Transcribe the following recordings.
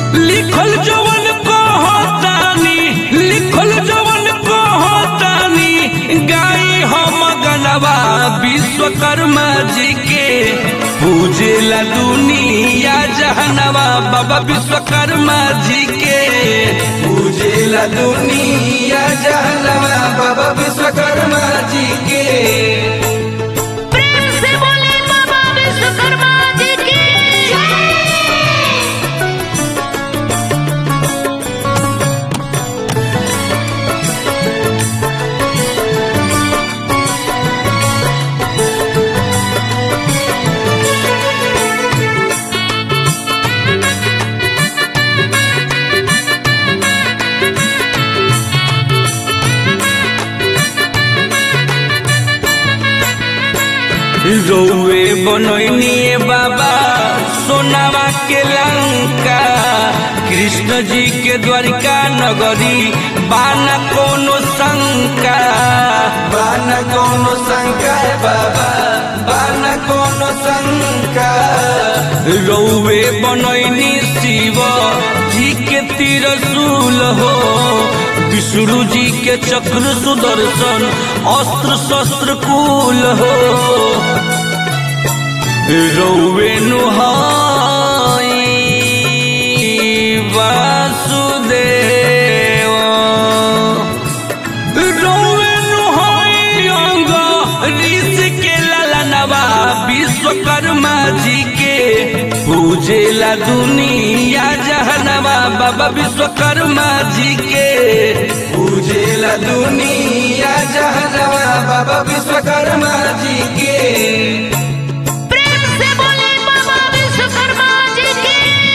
लिखल जवन कहतानी लिखल जवन कहतानी गाई हम गनवा विश्वकर्मा जी के पूजेला दुनिया जहनवा बाबा विश्वकर्मा जी के पूजेला दुनिया जहनवा बाबा विश्वकर्मा जी के प्रेम से बोले बाबा विश्वकर्मा जी की रौवे बनैनिए बाबा सोनावा के लंका कृष्ण जी के द्वारिका नगरी बाना कोनो शंका बाना कोनो शंका है बाबा बाना कोनो शंका रौवे बनैनी शिव जी के तिरसूल हो विष्णु जी के चक्र सुदर्शन अस्त्र शस्त्र कुल हो रौवे नुहाई वासुदेव रौवे नुहाई अंग ऋषि के ललनवा विश्वकर्मा जी के पूजेला दुनिया जहनवा बाबा विश्वकर्मा जी के पूजेला दुनिया जहनवा बाबा विश्वकर्मा जी के प्रेम से बोले बाबा विश्वकर्मा जी की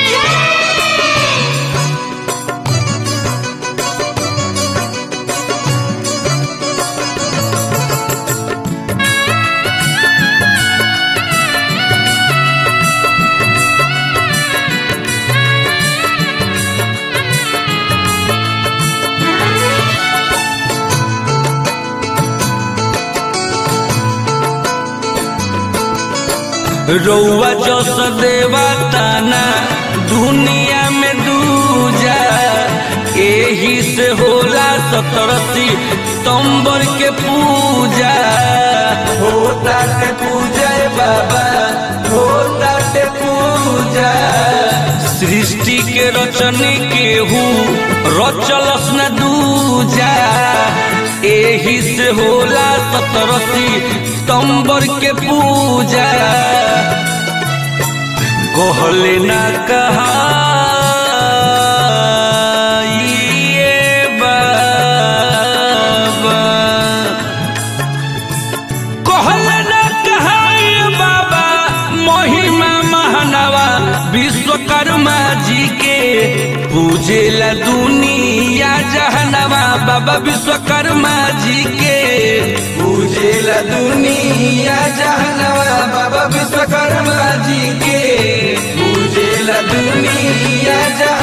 रौआ जस देवताना दुनिया में दूजा एही से होला सतरसी तंबर के पूजा होता के पूजा ए बाबा होता के पूजा सृष्टि के रचनी केहू रचलस न दूजा एही से होला सतरसी तंबर के पूजा कहले ना कहा ये बाबा कहले ना कहा ये बाबा महिमा महानवा विश्वकर्मा जी के पूजेला दुनिया जहनवा बाबा विश्वकर्मा जी के पूजेला दुनिया जहनवा बाबा विश्वकर्मा जी के पूजेला दुनिया जहनवा